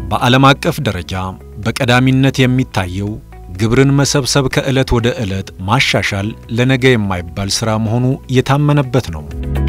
በዓለም አቀፍ ደረጃ በቀዳሚነት የሚታየው ግብርን መሰብሰብ ከዕለት ወደ ዕለት ማሻሻል ለነገ የማይባል ሥራ መሆኑ የታመነበት ነው።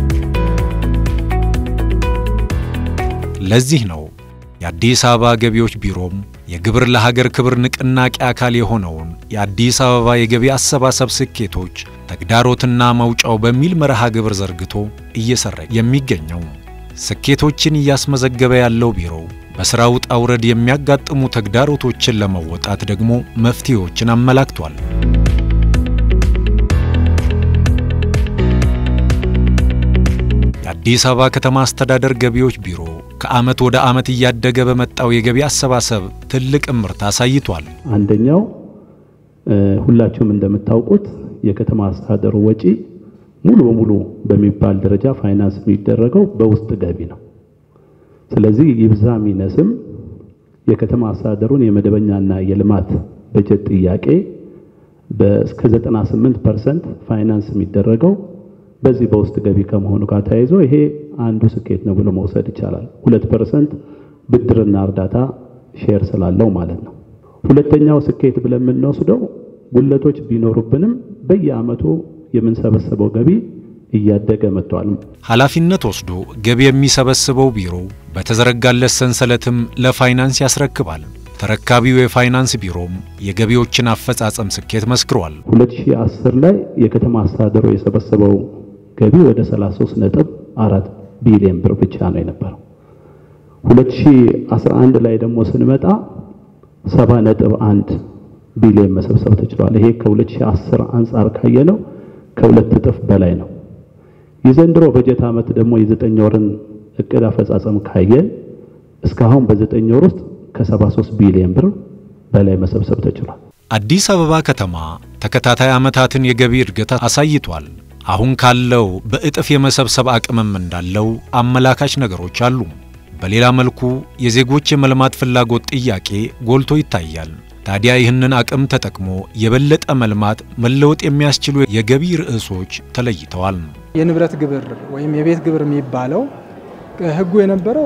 ለዚህ ነው የአዲስ አበባ ገቢዎች ቢሮም የግብር ለሀገር ክብር ንቅናቄ አካል የሆነውን የአዲስ አበባ የገቢ አሰባሰብ ስኬቶች ተግዳሮትና መውጫው በሚል መርሃ ግብር ዘርግቶ እየሰራ የሚገኘው። ስኬቶችን እያስመዘገበ ያለው ቢሮው በሥራ ውጣ ውረድ የሚያጋጥሙ ተግዳሮቶችን ለመወጣት ደግሞ መፍትሄዎችን አመላክቷል። የአዲስ አበባ ከተማ አስተዳደር ገቢዎች ቢሮ ከዓመት ወደ ዓመት እያደገ በመጣው የገቢ አሰባሰብ ትልቅ እምርታ አሳይቷል። አንደኛው ሁላችሁም እንደምታውቁት የከተማ አስተዳደሩ ወጪ ሙሉ በሙሉ በሚባል ደረጃ ፋይናንስ የሚደረገው በውስጥ ገቢ ነው። ስለዚህ ይብዛ ሚነስም የከተማ አስተዳደሩን የመደበኛና የልማት በጀት ጥያቄ እስከ 98% ፋይናንስ የሚደረገው በዚህ በውስጥ ገቢ ከመሆኑ ጋር ተያይዞ ይሄ አንዱ ስኬት ነው ብሎ መውሰድ ይቻላል። 2% ብድርና እርዳታ ሼር ስላለው ማለት ነው። ሁለተኛው ስኬት ብለን የምንወስደው ጉለቶች ቢኖሩብንም በየዓመቱ የምንሰበሰበው ገቢ እያደገ መጥቷል። ኃላፊነት ወስዶ ገቢ የሚሰበስበው ቢሮ በተዘረጋለት ሰንሰለትም ለፋይናንስ ያስረክባል። ተረካቢው የፋይናንስ ቢሮም የገቢዎችን አፈጻጸም ስኬት መስክሯል። 2010 ላይ የከተማ አስተዳደሩ የሰበሰበው ገቢ ወደ 33 ነጥብ 4 ቢሊዮን ብር ብቻ ነው የነበረው። 2011 ላይ ደግሞ ስንመጣ 70 ነጥብ 1 ቢሊዮን መሰብሰብ ተችሏል። ይሄ ከ2010 አንጻር ካየነው ከሁለት እጥፍ በላይ ነው። የዘንድሮ በጀት ዓመት ደግሞ የዘጠኝ ወርን እቅድ አፈጻጸም ካየን እስካሁን በዘጠኝ ወር ውስጥ ከ73 ቢሊዮን ብር በላይ መሰብሰብ ተችሏል። አዲስ አበባ ከተማ ተከታታይ ዓመታትን የገቢ እድገት አሳይቷል። አሁን ካለው በእጥፍ የመሰብሰብ አቅምም እንዳለው አመላካች ነገሮች አሉ። በሌላ መልኩ የዜጎች የመልማት ፍላጎት ጥያቄ ጎልቶ ይታያል። ታዲያ ይህንን አቅም ተጠቅሞ የበለጠ መልማት፣ መለወጥ የሚያስችሉ የገቢ ርዕሶች ተለይተዋል። የንብረት ግብር ወይም የቤት ግብር የሚባለው ሕጉ የነበረው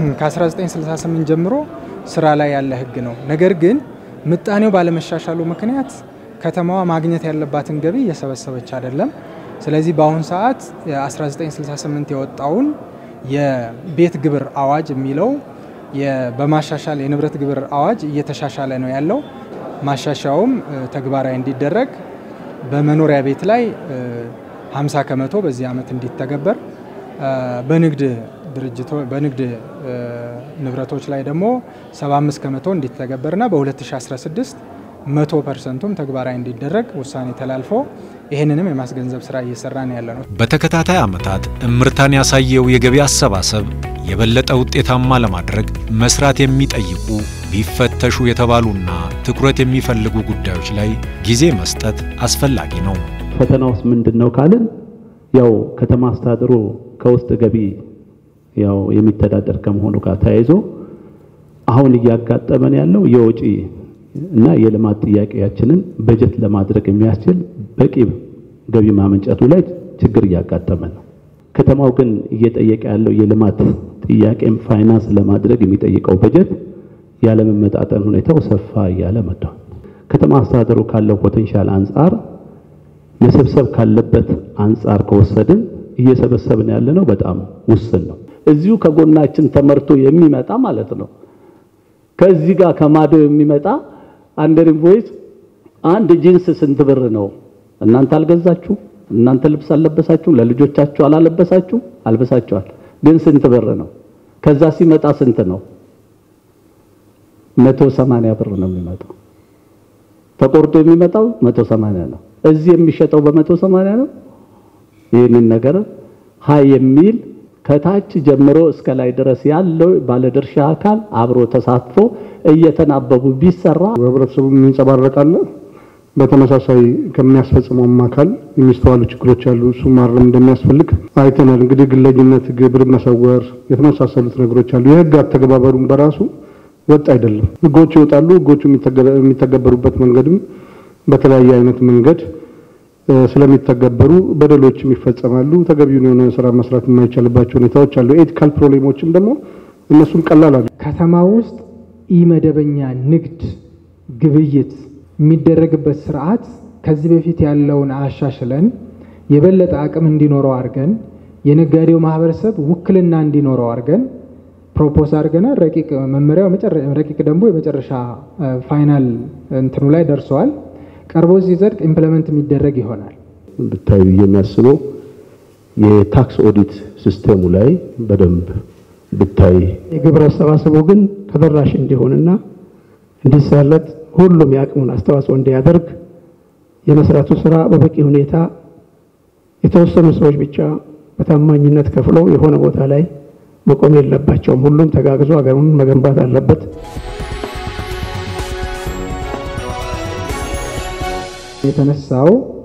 ከ1968 ጀምሮ ስራ ላይ ያለ ሕግ ነው። ነገር ግን ምጣኔው ባለመሻሻሉ ምክንያት ከተማዋ ማግኘት ያለባትን ገቢ እየሰበሰበች አይደለም። ስለዚህ በአሁኑ ሰዓት 1968 የወጣውን የቤት ግብር አዋጅ የሚለው በማሻሻል የንብረት ግብር አዋጅ እየተሻሻለ ነው ያለው። ማሻሻያውም ተግባራዊ እንዲደረግ በመኖሪያ ቤት ላይ 50 ከመቶ በዚህ ዓመት እንዲተገበር በንግድ ድርጅቶ በንግድ ንብረቶች ላይ ደግሞ 75 ከመቶ እንዲተገበርና በ2016 መቶ ፐርሰንቱም ተግባራዊ እንዲደረግ ውሳኔ ተላልፎ ይህንንም የማስገንዘብ ስራ እየሰራ ነው ያለ ነው። በተከታታይ ዓመታት እምርታን ያሳየው የገቢ አሰባሰብ የበለጠ ውጤታማ ለማድረግ መስራት የሚጠይቁ ቢፈተሹ የተባሉና ትኩረት የሚፈልጉ ጉዳዮች ላይ ጊዜ መስጠት አስፈላጊ ነው። ፈተናውስ ምንድን ነው ካልን ያው ከተማ አስተዳደሩ ከውስጥ ገቢ ያው የሚተዳደር ከመሆኑ ጋር ተያይዞ አሁን እያጋጠመን ያለው የወጪ እና የልማት ጥያቄያችንን በጀት ለማድረግ የሚያስችል በቂ ገቢ ማመንጨቱ ላይ ችግር እያጋጠመን ነው። ከተማው ግን እየጠየቀ ያለው የልማት ጥያቄም ፋይናንስ ለማድረግ የሚጠይቀው በጀት ያለመመጣጠን ሁኔታው ሰፋ እያለ መጥቷል። ከተማ አስተዳደሩ ካለው ፖቴንሻል አንጻር መሰብሰብ ካለበት አንጻር ከወሰድን እየሰበሰብን ያለነው በጣም ውስን ነው። እዚሁ ከጎናችን ተመርቶ የሚመጣ ማለት ነው። ከዚህ ጋር ከማዶ የሚመጣ አንደር ኢንቮይስ አንድ ጂንስ ስንት ብር ነው? እናንተ አልገዛችሁ? እናንተ ልብስ አልለበሳችሁ? ለልጆቻችሁ አላለበሳችሁ? አልበሳችኋል። ግን ስንት ብር ነው? ከዛ ሲመጣ ስንት ነው? መቶ ሰማንያ ብር ነው የሚመጣው። ተቆርጦ የሚመጣው መቶ ሰማንያ ነው። እዚህ የሚሸጠው በመቶ ሰማንያ ነው። ይህንን ነገር ሀይ የሚል ከታች ጀምሮ እስከ ላይ ድረስ ያለው ባለድርሻ አካል አብሮ ተሳትፎ እየተናበቡ ቢሰራ በህብረተሰቡ የሚንጸባረቃለ በተመሳሳይ ከሚያስፈጽመውም አካል የሚስተዋሉ ችግሮች አሉ። እሱ ማረም እንደሚያስፈልግ አይተናል። እንግዲህ ግለኝነት፣ ግብር መሰወር፣ የተመሳሰሉት ነገሮች አሉ። የህግ አተገባበሩም በራሱ ወጥ አይደለም። ህጎች ይወጣሉ። ህጎቹ የሚተገበሩበት መንገድም በተለያየ አይነት መንገድ ስለሚተገበሩ በደሎችም ይፈጸማሉ። ተገቢውን የሆነ ስራ መስራት የማይቻልባቸው ሁኔታዎች አሉ። ኤቲካል ፕሮብሌሞችም ደግሞ እነሱም ቀላል አሉ። ከተማ ውስጥ ኢመደበኛ ንግድ ግብይት የሚደረግበት ስርዓት ከዚህ በፊት ያለውን አሻሽለን የበለጠ አቅም እንዲኖረው አድርገን የነጋዴው ማህበረሰብ ውክልና እንዲኖረው አድርገን ፕሮፖዝ አድርገናል። ረቂቅ መመሪያው ረቂቅ ደንቡ የመጨረሻ ፋይናል እንትኑ ላይ ደርሰዋል። ቀርቦ ሲጸድቅ ኢምፕለመንት የሚደረግ ይሆናል። ብታዩ የሚያስበው የታክስ ኦዲት ሲስተሙ ላይ በደንብ ብታይ የግብር አሰባሰቡ ግን ተደራሽ እንዲሆንና እንዲሳለጥ ሁሉም የአቅሙን አስተዋጽኦ እንዲያደርግ የመስራቱ ስራ በበቂ ሁኔታ የተወሰኑ ሰዎች ብቻ በታማኝነት ከፍለው የሆነ ቦታ ላይ መቆም የለባቸውም። ሁሉም ተጋግዞ ሀገሩን መገንባት አለበት። የተነሳው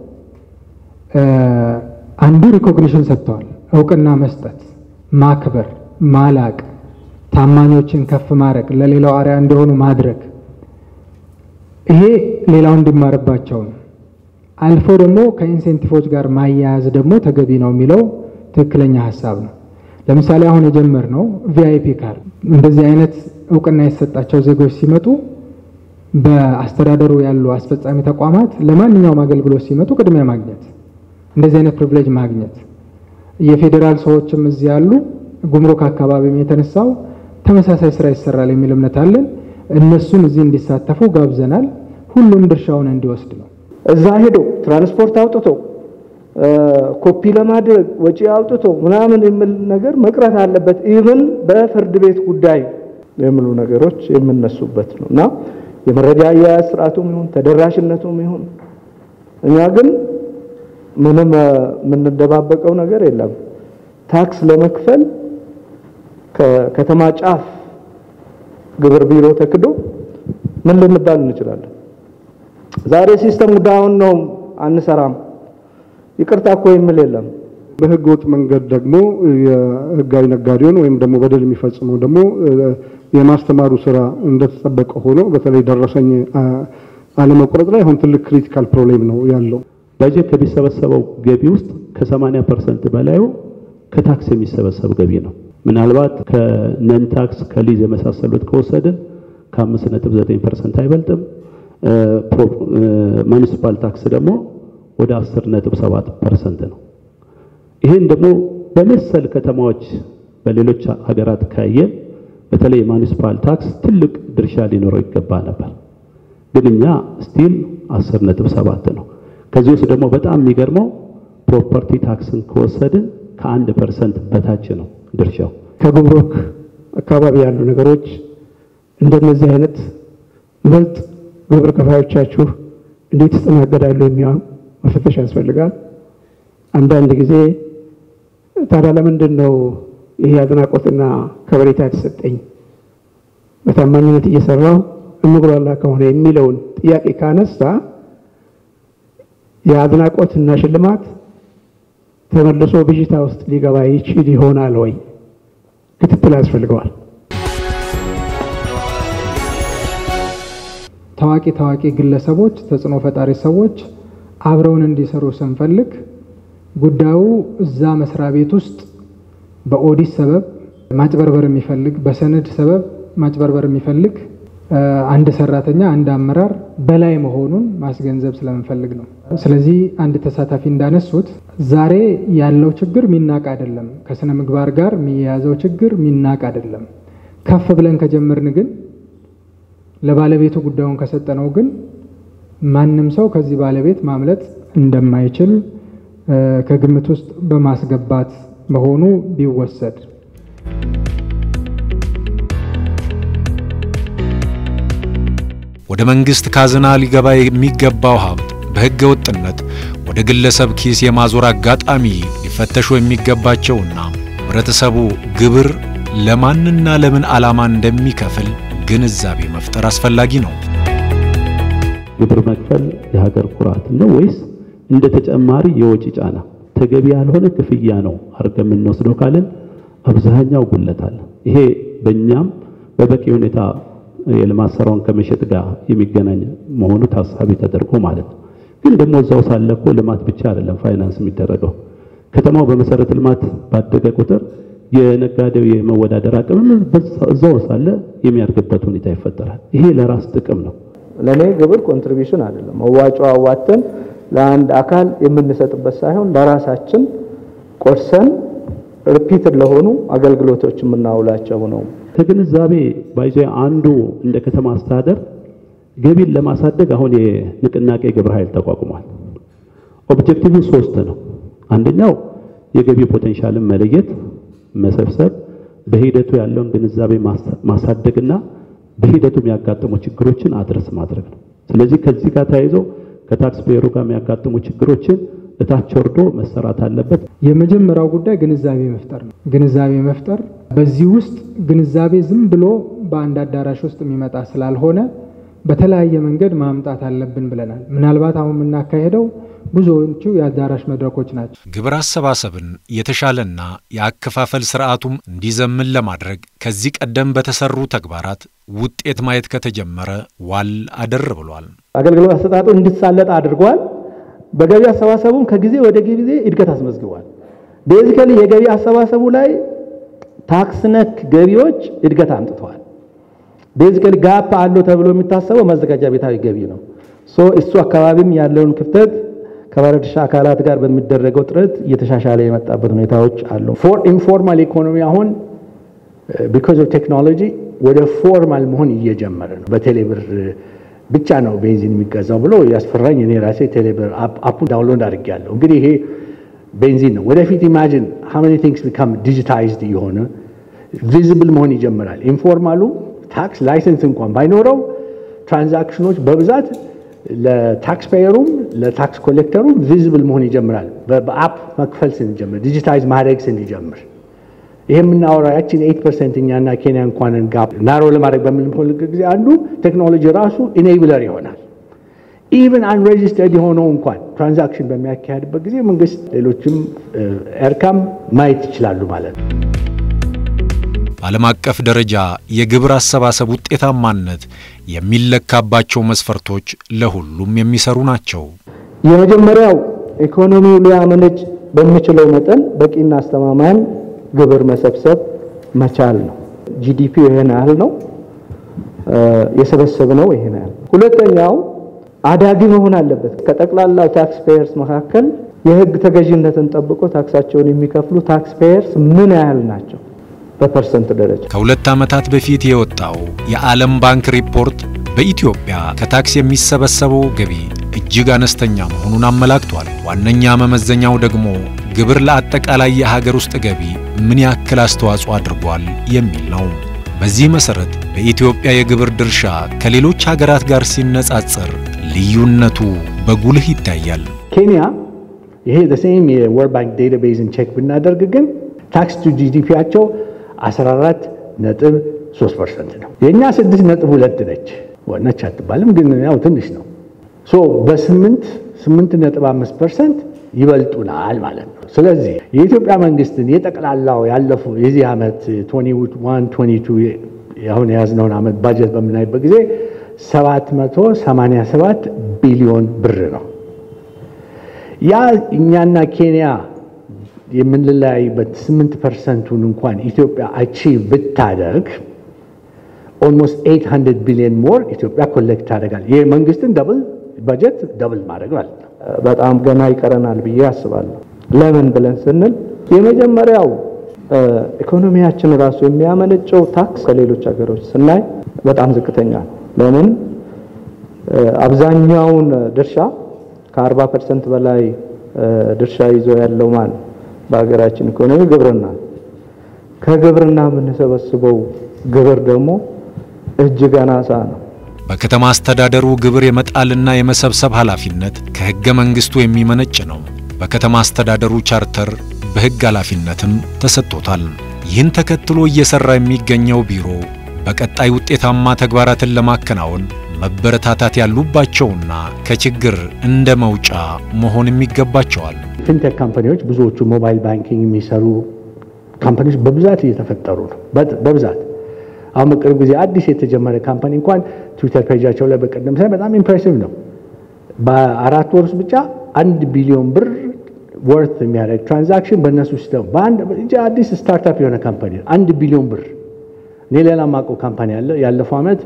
አንዱ ሪኮግኒሽን ሰጥተዋል። እውቅና መስጠት፣ ማክበር፣ ማላቅ፣ ታማኞችን ከፍ ማድረግ፣ ለሌላው አርያ እንዲሆኑ ማድረግ ይሄ ሌላው እንዲማርባቸው ነው። አልፎ ደግሞ ከኢንሴንቲቮች ጋር ማያያዝ ደግሞ ተገቢ ነው የሚለው ትክክለኛ ሀሳብ ነው። ለምሳሌ አሁን የጀመርነው ቪአይፒ ካርድ እንደዚህ አይነት እውቅና የተሰጣቸው ዜጎች ሲመጡ በአስተዳደሩ ያሉ አስፈጻሚ ተቋማት ለማንኛውም አገልግሎት ሲመጡ ቅድሚያ ማግኘት፣ እንደዚህ አይነት ፕሪቪሌጅ ማግኘት። የፌዴራል ሰዎችም እዚህ ያሉ ጉምሩክ አካባቢም የተነሳው ተመሳሳይ ስራ ይሰራል የሚል እምነት አለን። እነሱን እዚህ እንዲሳተፉ ጋብዘናል። ሁሉም ድርሻውን እንዲወስድ ነው። እዛ ሄዶ ትራንስፖርት አውጥቶ ኮፒ ለማድረግ ወጪ አውጥቶ ምናምን የሚል ነገር መቅረት አለበት። ኢቭን በፍርድ ቤት ጉዳይ የሚሉ ነገሮች የምነሱበት ነው እና የመረጃ አያያዝ ስርዓቱም ይሁን ተደራሽነቱም ይሁን እኛ ግን ምንም የምንደባበቀው ነገር የለም። ታክስ ለመክፈል ከከተማ ጫፍ ግብር ቢሮ ተክዶ ምን ልንባል እንችላለን? ዛሬ ሲስተም ዳውን ነው አንሰራም፣ ይቅርታ እኮ የሚል የለም። በህገ ወጥ መንገድ ደግሞ የህጋዊ ነጋዴውን ወይም ደግሞ በደል የሚፈጽመው ደግሞ የማስተማሩ ስራ እንደተጠበቀ ሆኖ በተለይ ደረሰኝ አለመቁረጥ ላይ አሁን ትልቅ ክሪቲካል ፕሮብሌም ነው ያለው። በጀት ከሚሰበሰበው ገቢ ውስጥ ከ80 ፐርሰንት በላዩ ከታክስ የሚሰበሰብ ገቢ ነው። ምናልባት ከነን ታክስ ከሊዝ የመሳሰሉት ከወሰድን ከ5.9 ፐርሰንት አይበልጥም። ማኒሲፓል ታክስ ደግሞ ወደ 10.7 ፐርሰንት ነው። ይህን ደግሞ በመሰል ከተማዎች በሌሎች ሀገራት ካየን በተለይ የማኒሲፓል ታክስ ትልቅ ድርሻ ሊኖረው ይገባ ነበር፣ ግን እኛ ስቲል 10.7 ነው። ከዚህ ውስጥ ደግሞ በጣም የሚገርመው ፕሮፐርቲ ታክስን ከወሰድን ከአንድ ፐርሰንት በታች ነው ድርሻው። ከጉምሩክ አካባቢ ያሉ ነገሮች እንደነዚህ አይነት ይበልጥ ግብር ከፋዮቻችሁ እንዴት ይስተናገዳሉ የሚሆን መፈተሽ ያስፈልጋል። አንዳንድ ጊዜ ታዲያ ለምንድን ነው ይሄ አድናቆትና ከበሬታ የተሰጠኝ በታማኝነት እየሰራው እምጉላላ ከሆነ የሚለውን ጥያቄ ካነሳ የአድናቆትና ሽልማት ተመልሶ ብዥታ ውስጥ ሊገባ ይችል ይሆናል ወይ? ክትትል ያስፈልገዋል። ታዋቂ ታዋቂ ግለሰቦች፣ ተጽዕኖ ፈጣሪ ሰዎች አብረውን እንዲሰሩ ስንፈልግ ጉዳዩ እዛ መስሪያ ቤት ውስጥ በኦዲት ሰበብ ማጭበርበር የሚፈልግ በሰነድ ሰበብ ማጭበርበር የሚፈልግ አንድ ሰራተኛ አንድ አመራር በላይ መሆኑን ማስገንዘብ ስለምንፈልግ ነው። ስለዚህ አንድ ተሳታፊ እንዳነሱት ዛሬ ያለው ችግር ሚናቅ አይደለም። ከስነ ምግባር ጋር የሚያያዘው ችግር ሚናቅ አይደለም። ከፍ ብለን ከጀመርን ግን ለባለቤቱ ጉዳዩን ከሰጠነው ግን ማንም ሰው ከዚህ ባለቤት ማምለጥ እንደማይችል ከግምት ውስጥ በማስገባት መሆኑ ቢወሰድ ወደ መንግስት ካዝና ሊገባ የሚገባው ሀብት በሕገ ወጥነት ወደ ግለሰብ ኪስ የማዞር አጋጣሚ ሊፈተሹ የሚገባቸውና ህብረተሰቡ ግብር ለማንና ለምን ዓላማ እንደሚከፍል ግንዛቤ መፍጠር አስፈላጊ ነው። ግብር መክፈል የሀገር ኩራት ነው ወይስ እንደ ተጨማሪ የወጪ ጫና ተገቢ ያልሆነ ክፍያ ነው አድርገን የምንወስደው ካለን አብዛኛው ጉለት አለ። ይሄ በእኛም በበቂ ሁኔታ የልማት ስራውን ከመሸጥ ጋር የሚገናኝ መሆኑ ታሳቢ ተደርጎ ማለት ነው። ግን ደግሞ እዛው ሳለ እኮ ልማት ብቻ አይደለም ፋይናንስ የሚደረገው። ከተማው በመሰረተ ልማት ባደገ ቁጥር የነጋዴው የመወዳደር አቅምም እዛው ሳለ የሚያድግበት ሁኔታ ይፈጠራል። ይሄ ለራስ ጥቅም ነው። ለእኔ ግብር ኮንትሪቢሽን አይደለም። መዋጮ አዋተን ለአንድ አካል የምንሰጥበት ሳይሆን ለራሳችን ቆርሰን ሪፒትድ ለሆኑ አገልግሎቶች የምናውላቸው ነው። ከግንዛቤ ባይዞ አንዱ እንደ ከተማ አስተዳደር ገቢን ለማሳደግ አሁን የንቅናቄ ግብረ ኃይል ተቋቁሟል። ኦብጀክቲቭ ሶስት ነው። አንደኛው የገቢ ፖቴንሻልን መለየት፣ መሰብሰብ፣ በሂደቱ ያለውን ግንዛቤ ማሳደግና በሂደቱ የሚያጋጥሙ ችግሮችን አድረስ ማድረግ ነው። ስለዚህ ከዚህ ጋር ተያይዞ ከታክስ ፔየሩ ጋር የሚያጋጥሙ ችግሮችን እታች ወርዶ መሰራት አለበት። የመጀመሪያው ጉዳይ ግንዛቤ መፍጠር ነው። ግንዛቤ መፍጠር በዚህ ውስጥ ግንዛቤ ዝም ብሎ በአንድ አዳራሽ ውስጥ የሚመጣ ስላልሆነ በተለያየ መንገድ ማምጣት አለብን ብለናል። ምናልባት አሁን የምናካሄደው ብዙዎቹ የአዳራሽ መድረኮች ናቸው። ግብር አሰባሰብን የተሻለና የአከፋፈል ስርዓቱም እንዲዘምን ለማድረግ ከዚህ ቀደም በተሰሩ ተግባራት ውጤት ማየት ከተጀመረ ዋል አደር ብሏል። አገልግሎት አሰጣጡ እንዲሳለጥ አድርጓል። በገቢ አሰባሰቡም ከጊዜ ወደ ጊዜ እድገት አስመዝግቧል። ቤዚካሊ የገቢ አሰባሰቡ ላይ ታክስ ነክ ገቢዎች እድገት አምጥተዋል። ቤዚካሊ ጋፕ አለው ተብሎ የሚታሰበው መዘጋጃ ቤታዊ ገቢ ነው። ሶ እሱ አካባቢም ያለውን ክፍተት ከባለድርሻ አካላት ጋር በሚደረገው ጥረት እየተሻሻለ የመጣበት ሁኔታዎች አሉ። ፎር ኢንፎርማል ኢኮኖሚ አሁን ቢኮዝ ኦፍ ቴክኖሎጂ ወደ ፎርማል መሆን እየጀመረ ነው። በቴሌብር ብቻ ነው ቤንዚን የሚገዛው ብሎ ያስፈራኝ እኔ ራሴ ቴሌብር አፑ ዳውንሎድ አድርጌያለሁ። እንግዲህ ይሄ ቤንዚን ነው። ወደፊት ኢማጂን ሃው ሜኒ ቲንግስ ቢካም ዲጂታይዝድ የሆነ ቪዚብል መሆን ይጀምራል። ኢንፎርማሉ ታክስ ላይሰንስ እንኳን ባይኖረው ትራንዛክሽኖች በብዛት ለታክስ ፔየሩም ለታክስ ኮሌክተሩም ቪዚብል መሆን ይጀምራል። በአፕ መክፈል ስንጀምር ዲጂታይዝ ማድረግ ስንጀምር ይሄ የምናወራው ያችን ኤይት ፐርሰንት እኛና ኬንያ እንኳንን ጋፕ ናሮ ለማድረግ በምንፈልግ ጊዜ አንዱ ቴክኖሎጂ ራሱ ኢኔብለር ይሆናል። ኢቨን አንሬጅስተርድ የሆነው እንኳን ትራንዛክሽን በሚያካሄድበት ጊዜ መንግስት፣ ሌሎችም ኤርካም ማየት ይችላሉ ማለት ነው። በዓለም አቀፍ ደረጃ የግብር አሰባሰብ ውጤታማነት የሚለካባቸው መስፈርቶች ለሁሉም የሚሰሩ ናቸው። የመጀመሪያው ኢኮኖሚው ሊያመነጭ በሚችለው መጠን በቂና አስተማማኝ ግብር መሰብሰብ መቻል ነው። ጂዲፒው ይሄን ያህል ነው፣ የሰበሰብነው ይሄን ያህል። ሁለተኛው አዳጊ መሆን አለበት። ከጠቅላላው ታክስ ፔየርስ መካከል የህግ ተገዥነትን ጠብቆ ታክሳቸውን የሚከፍሉ ታክስ ፔየርስ ምን ያህል ናቸው? በፐርሰንት ደረጃ ከሁለት ዓመታት በፊት የወጣው የዓለም ባንክ ሪፖርት በኢትዮጵያ ከታክስ የሚሰበሰበው ገቢ እጅግ አነስተኛ መሆኑን አመላክቷል። ዋነኛ መመዘኛው ደግሞ ግብር ለአጠቃላይ የሀገር ውስጥ ገቢ ምን ያክል አስተዋጽኦ አድርጓል የሚል ነው። በዚህ መሰረት በኢትዮጵያ የግብር ድርሻ ከሌሎች ሀገራት ጋር ሲነጻጸር ልዩነቱ በጉልህ ይታያል። ኬንያ ይሄ ሴም የወርልድ ባንክ ዴታቤዝን ቼክ ብናደርግ ግን ታክስ ቱ ጂዲፒያቸው 14 ነጥብ 3 ፐርሰንት ነው። የእኛ 6 ነጥብ 2 ነች። ነች አትባልም ግን ያው ትንሽ ነው። ሶ በ8 8 ነጥብ 5 ፐርሰንት ይበልጡናል ማለት ነው። ስለዚህ የኢትዮጵያ መንግስትን የጠቅላላው ያለፉ የዚህ ዓመት 21 22 አሁን የያዝነውን ዓመት ባጀት በምናይበት ጊዜ 787 ቢሊዮን ብር ነው። ያ እኛና ኬንያ የምንለያይበት 8 ፐርሰንቱን እንኳን ኢትዮጵያ አቺቭ ብታደርግ ኦልሞስት 800 ቢሊዮን ሞር ኢትዮጵያ ኮሌክት ታደርጋል። ይህ መንግስትን ደብል በጀት ደብል ማድረግ ማለት ነው። በጣም ገና ይቀረናል ብዬ አስባለሁ። ለምን ብለን ስንል የመጀመሪያው ኢኮኖሚያችን ራሱ የሚያመነጨው ታክስ ከሌሎች ሀገሮች ስናይ በጣም ዝቅተኛ ነው። ለምን አብዛኛውን ድርሻ ከ40 ፐርሰንት በላይ ድርሻ ይዞ ያለው ማን በሀገራችን ኢኮኖሚ ግብርና ከግብርና የምንሰበስበው ግብር ደግሞ እጅግ አናሳ ነው። በከተማ አስተዳደሩ ግብር የመጣልና የመሰብሰብ ኃላፊነት ከሕገ መንግሥቱ የሚመነጭ ነው። በከተማ አስተዳደሩ ቻርተር በሕግ ኃላፊነትም ተሰጥቶታል። ይህን ተከትሎ እየሠራ የሚገኘው ቢሮ በቀጣይ ውጤታማ ተግባራትን ለማከናወን መበረታታት ያሉባቸውና ከችግር እንደ መውጫ መሆንም ይገባቸዋል። ፊንቴክ ካምፓኒዎች ብዙዎቹ ሞባይል ባንኪንግ የሚሰሩ ካምፓኒዎች በብዛት እየተፈጠሩ ነው። በብዛት አሁን በቅርብ ጊዜ አዲስ የተጀመረ ካምፓኒ እንኳን ትዊተር ፔጃቸው ላይ በቀደም ሳይ በጣም ኢምፕሬሲቭ ነው። በአራት ወር ውስጥ ብቻ አንድ ቢሊዮን ብር ወርት የሚያደርግ ትራንዛክሽን በእነሱ ሲስተም በአንድ አዲስ ስታርታፕ የሆነ ካምፓኒ አንድ ቢሊዮን ብር እኔ ሌላ ማውቀው ካምፓኒ አለ ያለፈው ዓመት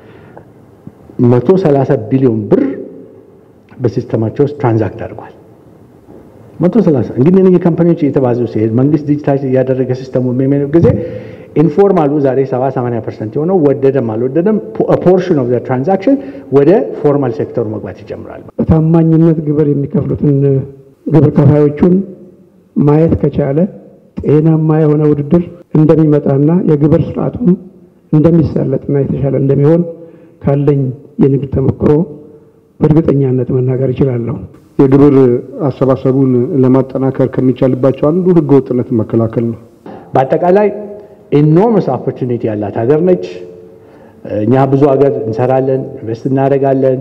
130 ቢሊዮን ብር በሲስተማቸው ውስጥ ትራንዛክት አድርጓል። 130 እንግዲህ እነዚህ ካምፓኒዎች እየተባዙ ሲሄድ መንግስት ዲጂታይዝ እያደረገ ሲስተሙ በሚሄድ ጊዜ ኢንፎርማሉ ዛሬ 70 80 ፐርሰንት የሆነው ወደደም አልወደደም ፖርሽን ኦፍ ትራንዛክሽን ወደ ፎርማል ሴክተሩ መግባት ይጀምራል። በታማኝነት ግብር የሚከፍሉትን ግብር ከፋዮቹን ማየት ከቻለ ጤናማ የሆነ ውድድር እንደሚመጣና የግብር ስርዓቱም እንደሚሳለጥና የተሻለ እንደሚሆን ካለኝ የንግድ ተሞክሮ በእርግጠኛነት መናገር እችላለሁ። የግብር አሰባሰቡን ለማጠናከር ከሚቻልባቸው አንዱ ህገ ወጥነትን መከላከል ነው። በአጠቃላይ ኢኖርመስ ኦፖርቹኒቲ ያላት ሀገር ነች። እኛ ብዙ ሀገር እንሰራለን፣ ኢንቨስት እናደርጋለን።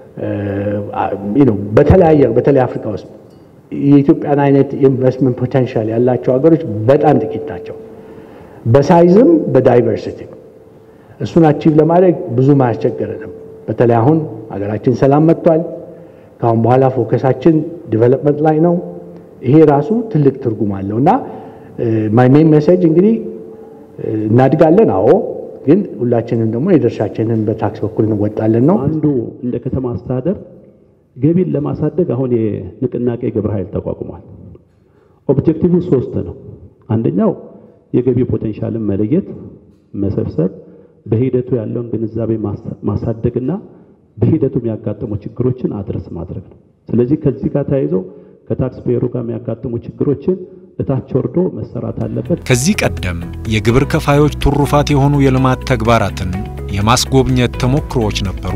በተለያየ በተለይ አፍሪካ ውስጥ የኢትዮጵያን አይነት ኢንቨስትመንት ፖቴንሻል ያላቸው ሀገሮች በጣም ጥቂት ናቸው፣ በሳይዝም በዳይቨርሲቲ። እሱን አቺቭ ለማድረግ ብዙም አያስቸግረንም። በተለይ አሁን ሀገራችን ሰላም መጥቷል። ከአሁን በኋላ ፎከሳችን ዲቨሎፕመንት ላይ ነው። ይሄ ራሱ ትልቅ ትርጉም አለው እና ማይ ሜን ሜሴጅ እንግዲህ እናድጋለን። አዎ፣ ግን ሁላችንም ደግሞ የድርሻችንን በታክስ በኩል እንወጣለን ነው። አንዱ እንደ ከተማ አስተዳደር ገቢን ለማሳደግ አሁን የንቅናቄ ግብረ ኃይል ተቋቁሟል። ኦብጀክቲቭ ሶስት ነው። አንደኛው የገቢ ፖቴንሻልን መለየት፣ መሰብሰብ፣ በሂደቱ ያለውን ግንዛቤ ማሳደግና በሂደቱ የሚያጋጥሙ ችግሮችን አድረስ ማድረግ ነው። ስለዚህ ከዚህ ጋር ተያይዞ ከታክስ ፔየሩ ጋር የሚያጋጥሙ ችግሮችን እታች ወርዶ መሰራት አለበት። ከዚህ ቀደም የግብር ከፋዮች ትሩፋት የሆኑ የልማት ተግባራትን የማስጎብኘት ተሞክሮዎች ነበሩ።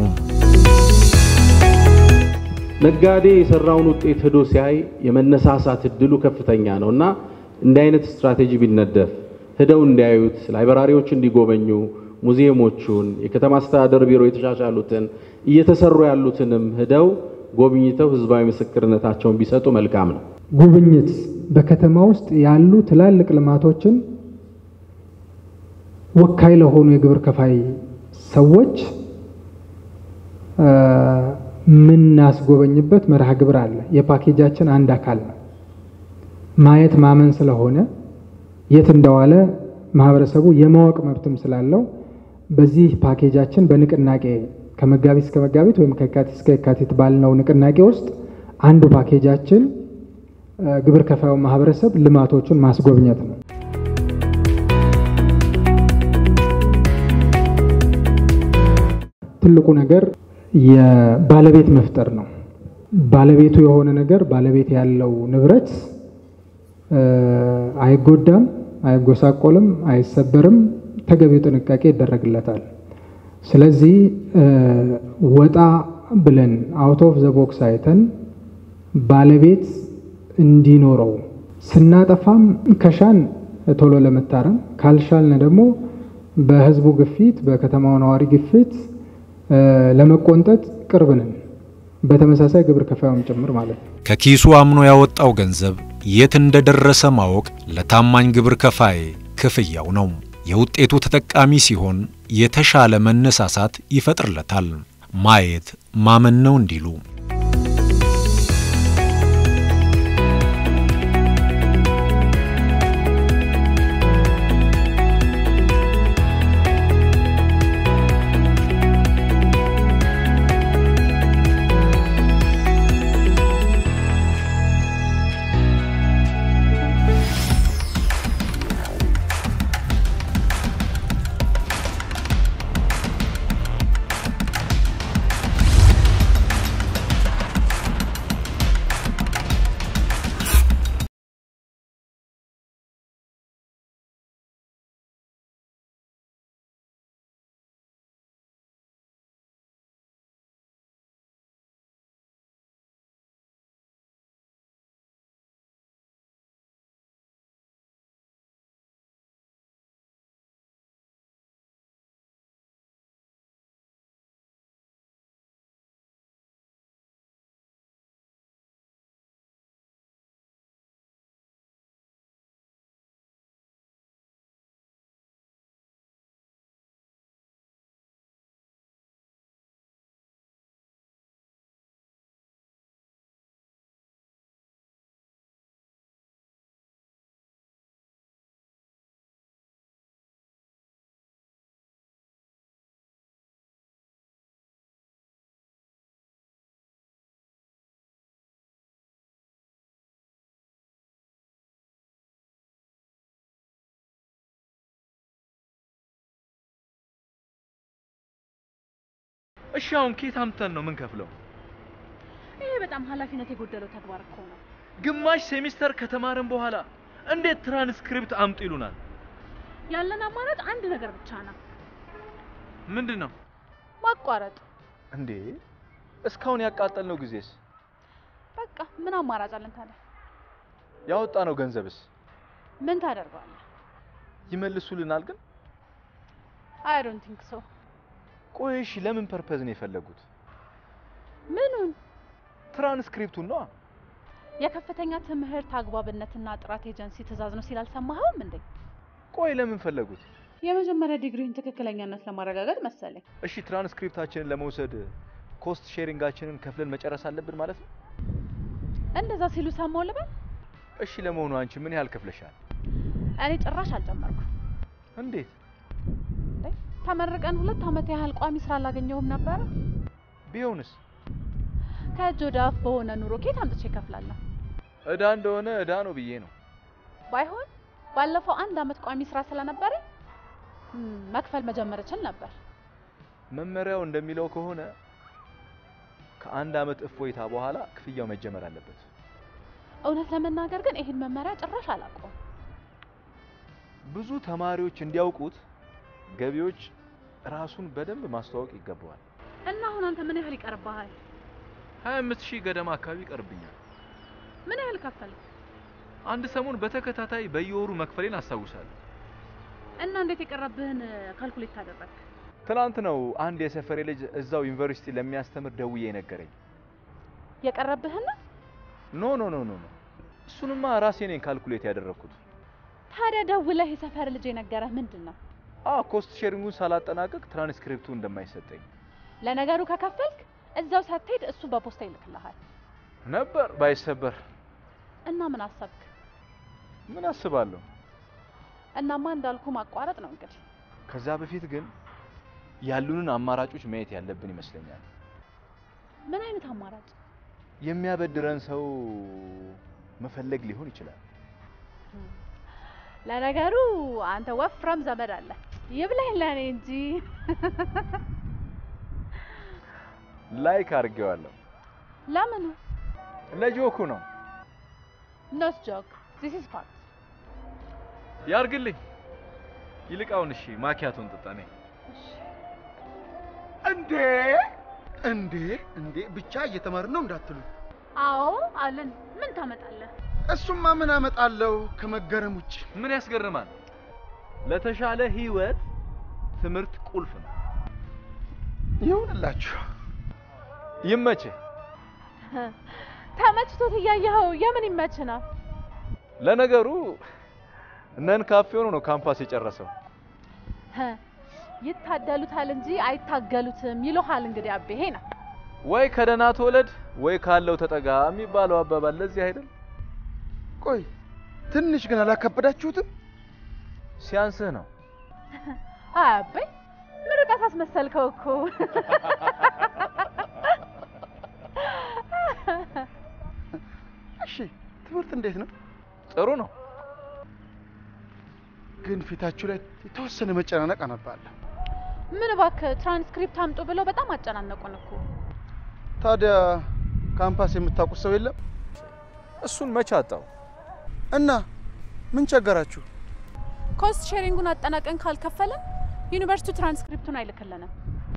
ነጋዴ የሰራውን ውጤት ሄዶ ሲያይ የመነሳሳት እድሉ ከፍተኛ ነው እና እንዲህ አይነት ስትራቴጂ ቢነደፍ ሄደው እንዲያዩት፣ ላይብራሪዎች እንዲጎበኙ፣ ሙዚየሞቹን፣ የከተማ አስተዳደር ቢሮ የተሻሻሉትን እየተሰሩ ያሉትንም ሄደው ጎብኝተው ህዝባዊ ምስክርነታቸውን ቢሰጡ መልካም ነው። ጉብኝት በከተማ ውስጥ ያሉ ትላልቅ ልማቶችን ወካይ ለሆኑ የግብር ከፋይ ሰዎች የምናስጎበኝበት መርሃ ግብር አለ። የፓኬጃችን አንድ አካል ነው። ማየት ማመን ስለሆነ የት እንደዋለ ማህበረሰቡ የማወቅ መብትም ስላለው በዚህ ፓኬጃችን በንቅናቄ ከመጋቢት እስከ መጋቢት ወይም ከየካቲት እስከ የካቲት ባልነው ንቅናቄ ውስጥ አንዱ ፓኬጃችን ግብር ከፋዩ ማህበረሰብ ልማቶቹን ማስጎብኘት ነው። ትልቁ ነገር የባለቤት መፍጠር ነው። ባለቤቱ የሆነ ነገር ባለቤት ያለው ንብረት አይጎዳም፣ አይጎሳቆልም፣ አይሰበርም። ተገቢው ጥንቃቄ ይደረግለታል። ስለዚህ ወጣ ብለን አውት ኦፍ ዘ ቦክስ አይተን ባለቤት እንዲኖረው ስናጠፋም ከሻን ቶሎ ለመታረም ካልሻልን ደግሞ በህዝቡ ግፊት በከተማው ነዋሪ ግፊት ለመቆንጠጥ ቅርብ ነን። በተመሳሳይ ግብር ከፋዩም ጭምር ማለት ነው። ከኪሱ አምኖ ያወጣው ገንዘብ የት እንደደረሰ ማወቅ ለታማኝ ግብር ከፋይ ክፍያው ነው። የውጤቱ ተጠቃሚ ሲሆን የተሻለ መነሳሳት ይፈጥርለታል። ማየት ማመን ነው እንዲሉ እሺ አሁን ኬት አምጥተን ነው ምን ከፍለው? ይሄ በጣም ኃላፊነት የጎደለው ተግባር እኮ ነው። ግማሽ ሴሚስተር ከተማርን በኋላ እንዴት ትራንስክሪፕት አምጡ ይሉናል? ያለን አማራጭ አንድ ነገር ብቻ ነው፣ ምንድን ነው ማቋረጥ። እንዴ? እስካሁን ያቃጠልነው ጊዜስ? በቃ ምን አማራጭ አለን ታዲያ? ያወጣነው ገንዘብስ ምን ታደርገዋለህ? ይመልሱልናል ግን? አይ ዶንት ቲንክ ሶ። ቆይ እሺ ለምን ፐርፐዝ ነው የፈለጉት? ምኑን? ትራንስክሪፕቱን ነዋ። የከፍተኛ ትምህርት አግባብነትና ጥራት ኤጀንሲ ትዕዛዝ ነው ሲል አልሰማኸውም እንዴ? ቆይ ለምን ፈለጉት? የመጀመሪያ ዲግሪን ትክክለኛነት ለማረጋገጥ መሰለኝ። እሺ ትራንስክሪፕታችንን ለመውሰድ ኮስት ሼሪንጋችንን ከፍለን መጨረስ አለብን ማለት ነው? እንደዛ ሲሉ ሰማው ልበል? እሺ ለመሆኑ አንቺ ምን ያህል ከፍለሻል? እኔ ጭራሽ አልጨመርኩም። እንዴት? እንዴ ተመርቀን ሁለት ዓመት ያህል ቋሚ ስራ አላገኘሁም ነበረ። ቢሆንስ? ከእጅ ወደ አፍ በሆነ ኑሮ ኬት አምጥቼ እከፍላለሁ? እዳ እንደሆነ እዳ ነው ብዬ ነው። ባይሆን ባለፈው አንድ አመት ቋሚ ስራ ስለነበረ መክፈል መጀመር እችል ነበር። መመሪያው እንደሚለው ከሆነ ከአንድ አመት እፎይታ በኋላ ክፍያው መጀመር አለበት። እውነት ለመናገር ግን ይህን መመሪያ ጭራሽ አላውቀውም። ብዙ ተማሪዎች እንዲያውቁት ገቢዎች ራሱን በደንብ ማስተዋወቅ ይገባዋል። እና አሁን አንተ ምን ያህል ይቀርብሃል? ሀያ አምስት ሺህ ገደማ አካባቢ ይቀርብኛል። ምን ያህል ከፈልክ? አንድ ሰሞን በተከታታይ በየወሩ መክፈሌን አስታውሳለሁ። እና እንዴት የቀረብህን ካልኩሌት ታደረግ? ትናንት ነው አንድ የሰፈሬ ልጅ እዛው ዩኒቨርሲቲ ለሚያስተምር ደውዬ የነገረኝ። የቀረብህን? ኖ ኖ ኖ ኖ ኖ እሱንማ ራሴ ነኝ ካልኩሌት ያደረግኩት። ታዲያ ደውለህ የሰፈር ልጅ የነገረህ ምንድን ነው? አ ኮስት ሼሪንጉን ሳላጠናቀቅ ትራንስክሪፕቱ እንደማይሰጠኝ ለነገሩ ከከፈልክ እዛው ሳትሄድ እሱ በፖስታ ይልክልሃል ነበር ባይሰበር። እና ምን አሰብክ? ምን አስባለሁ? እናማ እንዳልኩ ማቋረጥ ነው እንግዲህ። ከዛ በፊት ግን ያሉንን አማራጮች ማየት ያለብን ይመስለኛል። ምን አይነት አማራጭ? የሚያበድረን ሰው መፈለግ ሊሆን ይችላል። ለነገሩ አንተ ወፍራም ዘመድ አለ ይብላኝ ለእኔ እንጂ። ላይክ አድርጌዋለሁ። ለምኑ? ለጆኩ ነው። ኖት ጆክ ዚስ ኢዝ ፋክት። ያርግልኝ። ይልቃውን እሺ ማኪያቶን ጥጣ ነኝ። እንዴ እንዴ እንዴ ብቻ እየተማርን ነው እንዳትሉ። አዎ አለን። ምን ታመጣለህ? እሱማ ምን አመጣለሁ ከመገረም ውጭ። ምን ያስገርማል? ለተሻለ ህይወት ትምህርት ቁልፍ ነው። ይሁንላችሁ። ይመችህ። ተመችቶት እያየኸው የምን ይመች ነው? ለነገሩ እነን ካፌ ሆኖ ነው ካምፓስ የጨረሰው። ይታደሉታል እንጂ አይታገሉትም ይሉሃል። እንግዲህ አቤ ይሄ ነው ወይ ከደህና ተወለድ ወይ ካለው ተጠጋ የሚባለው አባባል ለዚህ አይደል? ቆይ ትንሽ ግን አላከበዳችሁትም? ሲያንስህ ነው። አይ አቤ ምርቃት አስመሰልከው እኮ። እሺ ትምህርት እንዴት ነው? ጥሩ ነው። ግን ፊታችሁ ላይ የተወሰነ መጨናነቅ አነባለሁ። ምን እባክህ ትራንስክሪፕት አምጡ ብለው በጣም አጨናነቁን እኮ። ታዲያ ካምፓስ የምታውቁት ሰው የለም? እሱን መች አጣው? እና ምን ቸገራችሁ? ኮስት ሼሪንጉን አጠናቀን ካልከፈለን ዩኒቨርሲቲው ትራንስክሪፕቱን አይልክልንም።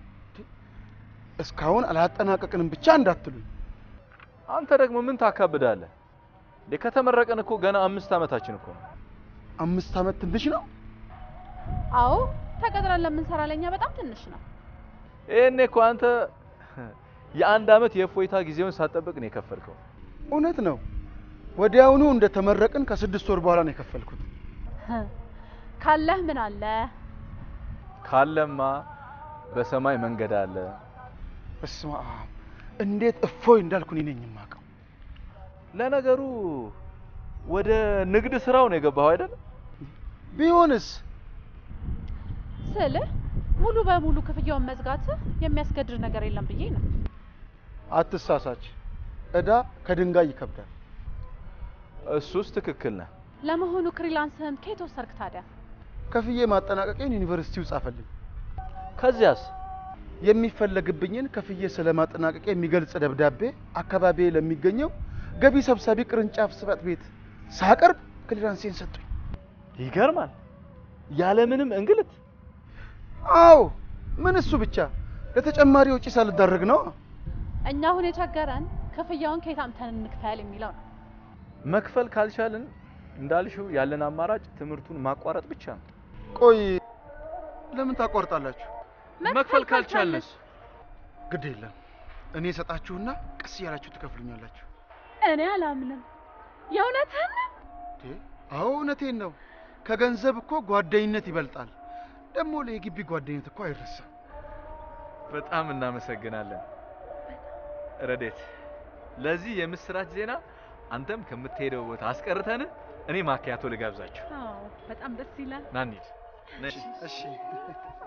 እስካሁን አላጠናቀቅንም ብቻ እንዳትሉኝ። አንተ ደግሞ ምን ታካብዳለህ? ከተመረቀን እኮ ገና አምስት ዓመታችን እኮ ነው። አምስት ዓመት ትንሽ ነው? አዎ ተቀጥረን ለምንሰራ ለኛ በጣም ትንሽ ነው። ይሄኔ እኮ አንተ የአንድ ዓመት የእፎይታ ጊዜውን ሳትጠብቅ ነው የከፈልከው። እውነት ነው። ወዲያውኑ እንደተመረቅን ከስድስት ወር በኋላ ነው የከፈልኩት። ካለህ ምን አለ? ካለማ በሰማይ መንገድ አለ። በስመ አብ! እንዴት እፎይ እንዳልኩ እኔ ነኝ የማውቀው። ለነገሩ ወደ ንግድ ስራው ነው የገባኸው አይደል? ቢሆንስ ስልህ ሙሉ በሙሉ ክፍያውን መዝጋት የሚያስገድድ ነገር የለም ብዬ ነው። አትሳሳች። እዳ ከድንጋይ ይከብዳል። እሱስ ትክክል ነህ። ለመሆኑ ክሪላንስህን ከየት ወሰድክ ታዲያ? ከፍዬ ማጠናቀቄን ዩኒቨርሲቲው ጻፈልኝ። ከዚያስ? የሚፈለግብኝን ከፍዬ ስለማጠናቀቅ የሚገልጽ ደብዳቤ አካባቢ ለሚገኘው ገቢ ሰብሳቢ ቅርንጫፍ ጽሕፈት ቤት ሳቀርብ ክሊራንሴን ሰጡኝ። ይገርማል። ያለምንም እንግልት። አዎ፣ ምን እሱ ብቻ ለተጨማሪ ወጪ ሳልዳረግ ነው። እኛ አሁን የቸገረን ክፍያውን ከየት አምጥተን እንክፈል የሚለው ነው። መክፈል ካልቻልን እንዳልሽው ያለን አማራጭ ትምህርቱን ማቋረጥ ብቻ ነው። ቆይ ለምን ታቋርጣላችሁ? መክፈል ካልቻልንስ? ግድ የለም እኔ እሰጣችሁና ቀስ እያላችሁ ትከፍሉኛላችሁ። እኔ አላምንም። የእውነትህን ነው? አዎ እውነቴን ነው። ከገንዘብ እኮ ጓደኝነት ይበልጣል። ደግሞ ለየግቢ ጓደኝነት እኮ አይረሳም። በጣም እናመሰግናለን ረዴት። ለዚህ የምስራች ዜና አንተም ከምትሄደው ቦታ አስቀርተን እኔ ማኪያቶ ልጋብዛችሁ። አዎ፣ በጣም ደስ ይላል። ና እንሂድ። ነይ። እሺ